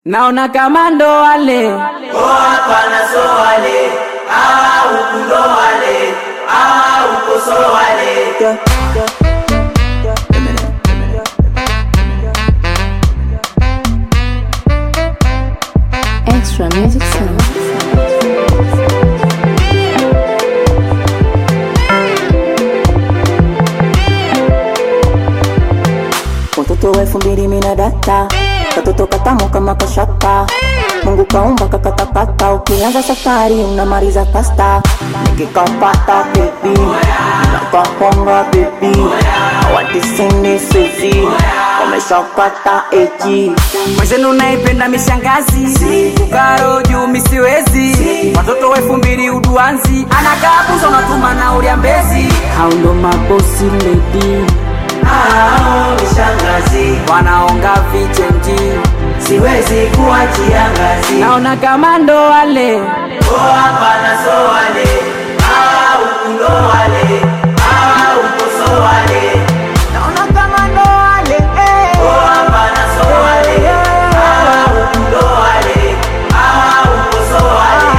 naona kama ndo wale Oh, hapana so wale ah, huku ndo wale ah, huko so wale Extra music sound. Watoto wa elfu mbili mina data katoto katamu kama kashata Mungu kaumba kakatakata ukianza safari unamaliza pasta nikikapata bebi nakaponga bebi awatisini sezi wameshakata eji mwenzenu naipenda mishangazi kukaro juu misiwezi watoto wa elfu mbili uduanzi anakaa buza unatuma na ulia mbezi hao ndo mabosi ledi ah, mishangazi wanaonga vichenji siwezi kuachia ngazi naona kama ndo wale Oh, hapana so wale ah, huku ndo wale ah, huko so wale naona kama ndo wale eh. Oh, hapana so wale ah, huku ndo wale ah, huko so wale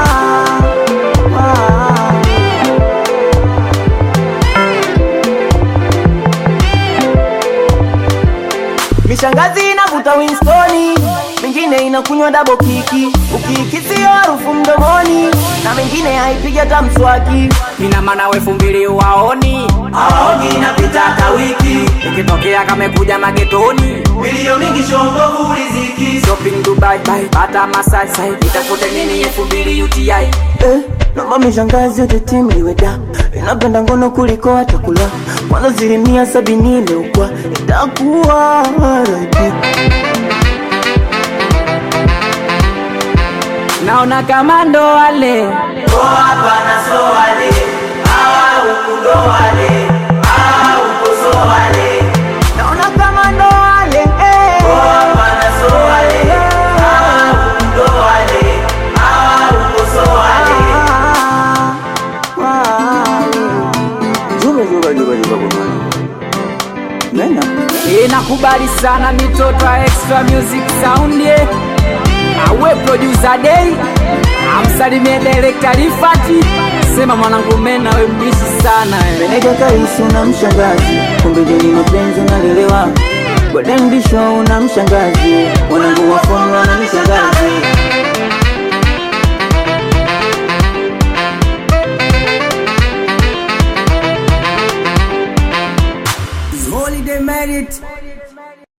Mishangazi inavuta Winstoni, mingine inakunywa double kiki, ukikisi harufu mdomoni, na mengine haipiga hata mswaki. ina maana wa elfu mbili waoni awaogi inapita ka wiki ukitokea kamekuja magetoni milio mingi shombovu riziki shopping dubai bye pata masai sai itafute nini elfu mbili uti Eh, naomba mishangazi yote timu liweda, inapenda ngono kuliko hata kula, kwanza asilimia sabini imeukwa, itakuwa rabi. naona kama ndo wale Oh, hapana so wale ah, huku ndo wale ah, huko so wale Naona kama ndo wale eh. Oh, hapana so wale ah, huku ndo wale ah, huko so wale Juba, juba, juba, juba, juba. Nena. inakubali sana mitoto ya extra music sound ye awe producer day amsalimie director Rifati sema mwanangu mena we mbishi sana we. Meneja kaisi una mshangazi, kumbe jeni mapenzi unalelewa. Golden Bisho una mshangazi, wanangu wa fomu wana mshangazi. Holiday merit